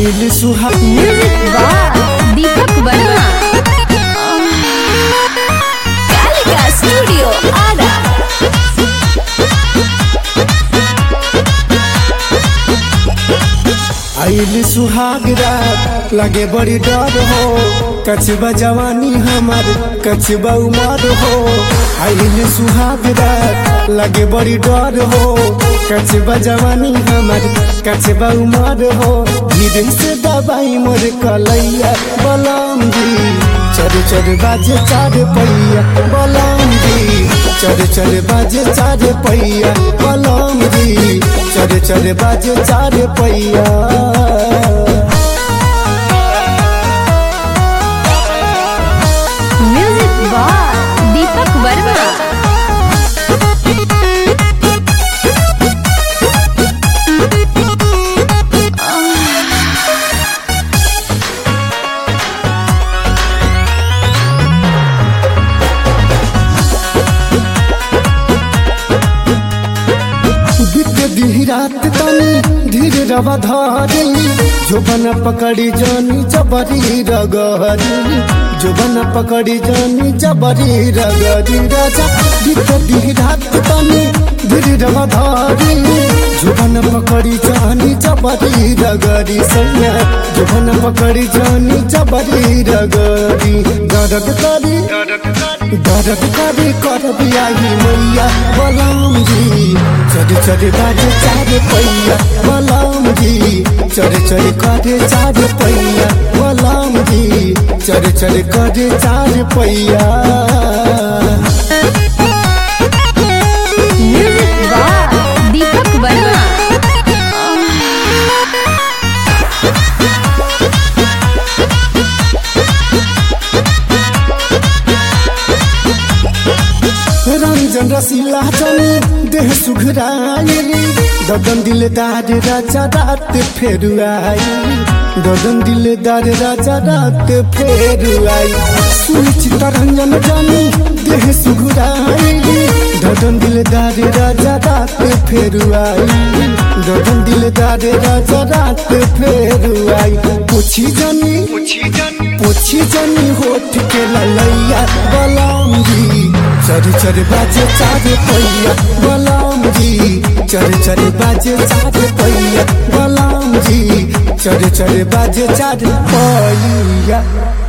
आइल सुहा music by Deepak Verma Kalika studio Ara आइल सुहाग रात लगे बड़ी डर हो कचबा जवानी हमार कचबा उमर हो आइल सुहाग रात लगे बड़ी डर हो कचबा जवानी हमार कचबा उमर हो धीरे से दबाई मोर कलैया बलम जी चर चर बाजे चार पैया बलम जी चर चर बाजे चार पैया बलम जी चर चर बाजे चार पैया म्यूजिक बाय दीपक वर्मा बीत दी रात तनी धीरे रवा धारी जोबन पकड़ी जानी जबरी रगरी जोबन पकड़ी जानी जबरी रगरी राजा बीत दी रात तनी धीरे रवा धारी जोबन पकड़ी जानी जबरी रगरी सैया जोबन पकड़ी जानी जबरी रगरी दर्द करी दर्द करी कर बियाही मैया बलम जी चढ़ चढ़ बाजे चार पैया बलम जी चढ़ चढ़ करे चार पैया बलम जी चढ़ चढ़ करे चार पैया म्यूजिक बाय दीपक वर्मा रंजन रसीला चनी देह सुघराई ददन दिलदार राजा रात फेर आई ददन दिलदार राजा रात फेर आई सुनिश्चित रंजन जानी देह सुघराई ददन दिलदार राजा रात फेर आई ददन दिलदार राजा रात फेर आई पूछी जानी पूछी जानी होठ के ललैया बलम जी चर चर बाजे चार पैया बलम जी चर चर बाजे चार पैया बलम जी चर चर बाजे चार पैया